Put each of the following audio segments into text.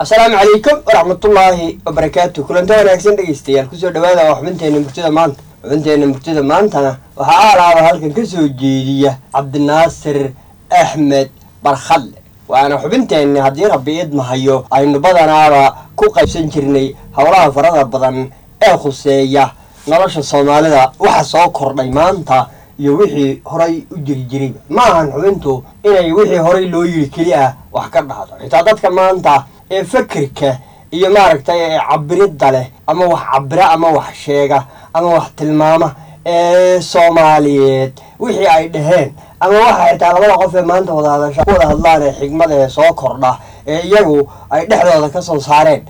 asalaamu calaykum waraxmatullaahi wabarakaatu kulanta wanaagsan dhegeystayaal kusoo dhawaada waa xubinteena murtida maanta xubinteena murtida maantana waxaa aalaaba halkan ka soo jeediya cabdinaasir axmed barkhadle waana xubinteenni haddii rabbi idmahayo aynu badanaaba ku qaybsan jirnay howlaha farada badan ee khuseeya nolosha soomaalida waxa soo kordhay maanta iyo wixii horay u jiri jirayba ma ahan xubintu inay wixii horay loo yiri keli ah wax ka dhahdo xitaa dadka maanta ee fakerka iyo maaragtay ee cabiridda leh ama wax cabira ama wax sheega ama wax tilmaama ee soomaaliyeed wixii ay dhaheen ama waxa xitaa labada qof ee maanta wada hadasha ku wada hadlaan ee xigmada ee soo kordha ee iyagu ay dhexdooda ka soo saareen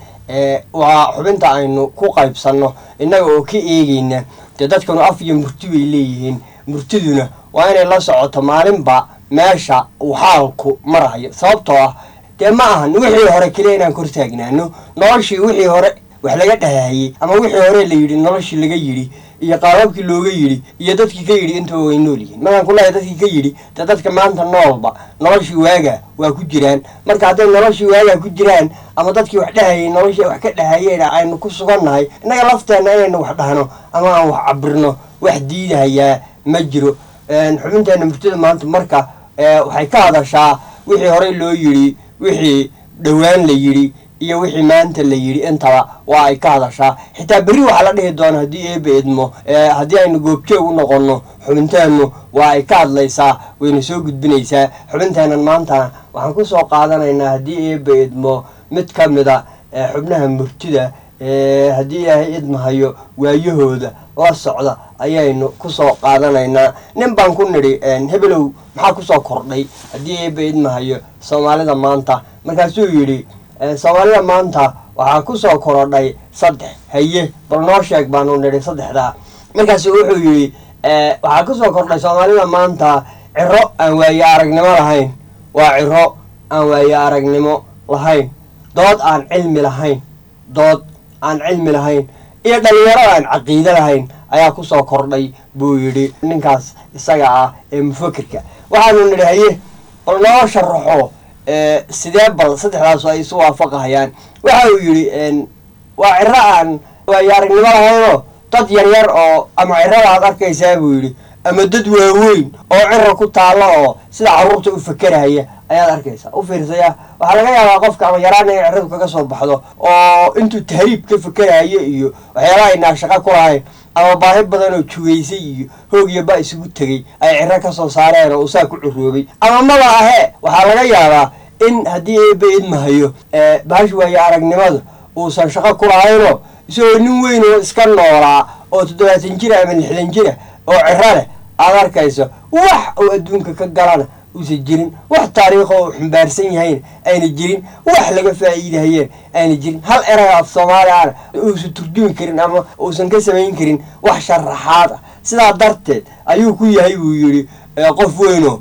waa xubinta aynu ku qaybsanno innaga oo ka eegeyna dee dadkanu af iyo murti bay leeyihiin murtiduna waa inay la socoto maalinba meesha uu xaalku marayo sababtoo ah dee ma ahan wixii hore keliya inaan kor taagnaano noloshii wixii hore wax laga dhahayey ama wixii hore la yidhi noloshii laga yidhi iyo qaababkii looga yidhi iyo dadkii ka yidhi intaba way nool yihiin markaan ku leehay dadkii ka yidhi dee dadka maanta noolba noloshii waaga waa ku jiraan marka hadday noloshii waagaa ku jiraan ama dadkii wax dhahayay noloshii wax ka dhahayeen aynu ku sugannahay innaga lafteenna inaynu wax dhahno ama aan wax cabirno wax diidahayaa ma jiro xubinteena murtida maanta marka waxay ka hadashaa wixii horey loo yidhi wixii dhowaan la yidhi iyo wixii maanta la yidhi intaba waa ay ka hadashaa xitaa berri waxaa la dhihi doona haddii eeba idmo haddii aynu goobjoog u noqonno xubinteennu waa ay ka hadlaysaa wayna soo gudbinaysaa xubinteennan maantana waxaan kusoo qaadanaynaa haddii eeba idmo mid ka mida xubnaha murtida haddii ilaahay idmahayo waayahooda la socda ayaynu kusoo qaadanaynaa nin baan ku nidhi hebelow maxaa kusoo kordhay haddii eeba idmahayo soomaalida maanta markaasuu yidhi soomaalida maanta waxaa kusoo korodhay saddex haye bal noo sheeg baanu nidhi saddexdaa markaasu wuxuu yidhi waxaa kusoo kordhay soomaalida maanta ciro aan waaye aragnimo lahayn waa ciro aan waaye aragnimo lahayn dood aan cilmi lahayn dood aan cilmi lahayn iyo dhalinyaro aan caqiide lahayn ayaa kusoo kordhay buu yidhi ninkaas isaga ah ee mufakerka waxaanu nidhi haye bal noo sharaxo sidee bal saddexdaas ay isu waafaqahayaan waxa uu yidhi waa ciro aan waayo aragnimo lahaynoo dad yaryar oo ama cirada aad arkaysaa buu yidhi ama dad waaweyn oo ciro ku taalla oo sida carruurta u fakerahaya ayaad arkaysaa u fiirsaya waxaa laga yaabaa qofka ama yaraana in ciradu kaga soo baxdo oo intuu tahriib ka fakerahayo iyo waxyaalaha ay naashaqa ku lahayn ama baahi badan oo jugaysay iyo hoog iyo ba isugu tegey ay ciro ka soo saareen oo usaa ku curoobay ama maba ahee waxaa laga yaabaa in haddii eeba idmahayo bahash waayo aragnimada uusan shaqo ku lahaynoo isagoo nin weyn oo iska noolaa oo toddobaatan jira ama lixdan jira oo ciro leh aad arkayso wax uu adduunka ka galana uusan jirin wax taariikho uu xumbaarsan yahayna ayna jirin wax laga faa'iidahayeen ayna jirin hal eraga af soomaali ana uusan turjumi karin ama uusan ka samayn karin wax sharaxaad ah sidaa darteed ayuu ku yahay buu yidhi qof weynoo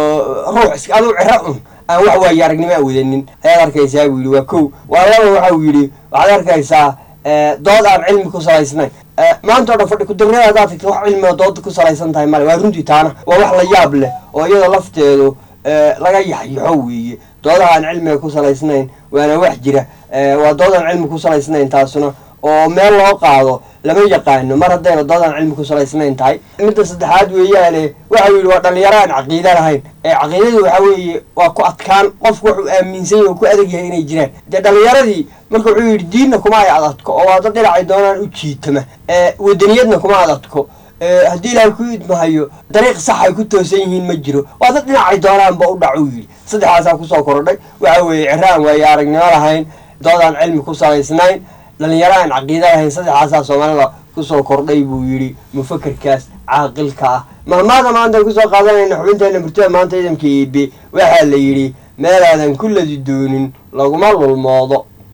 ruux iska aduu ciro un aan wax waayo aragnimo a wadanin ayaad arkaysaa buu yidhi waa kow waa laba waxa uu yidhi waxaad arkaysaa dood aan cilmi ku salaysnayn maanta o dhan fadhi kudagrada haddaad tagta wax cilmiga dooda ku salaysan tahay male waa runtii taana waa wax la yaab leh oo iyada lafteedu laga yaxyaxo weeye doodaha aan cilmiga ku salaysnayn waana wax jira waa dood aan cilmi ku salaysnayn taasuna oo meel loo qaado lama yaqaano mar haddayna doodaan cilmi ku salaysnayn tahay midda saddexaad weeyaane waxa uu yidhi waa dhalinyaro aan caqiida lahayn ee caqiidadu waxa weeye waa ku adkaan qofku wuxuu aaminsan yahy oo ku adag yahay inay jiraan dee dhalinyaradii marka wuxuu yidhi diinna kuma ay adadko oo waa dad dhinacay doonaan u jiitama wadaniyadna kuma adadko haddii ilaahay ku idmahayo dariiq sax ay ku toosan yihiin ma jiro waa dad dhinacay doonaanba u dhac uu yidhi saddexdaasaa kusoo korodhay waxa weeye ciro aan waayo aragnimo lahayn dood aan cilmi ku salaysnayn dhalinyaro aan caqiida lahayn saddexdaasaa soomaalida kusoo kordhay buu yidhi mufakerkaas caaqilka ah mahmaada maanta kusoo qaadanayna xubinteena murtida maanta ciidanka iibe waxaa la yidhi meelaadan ku ladi doonin laguma lulmoodo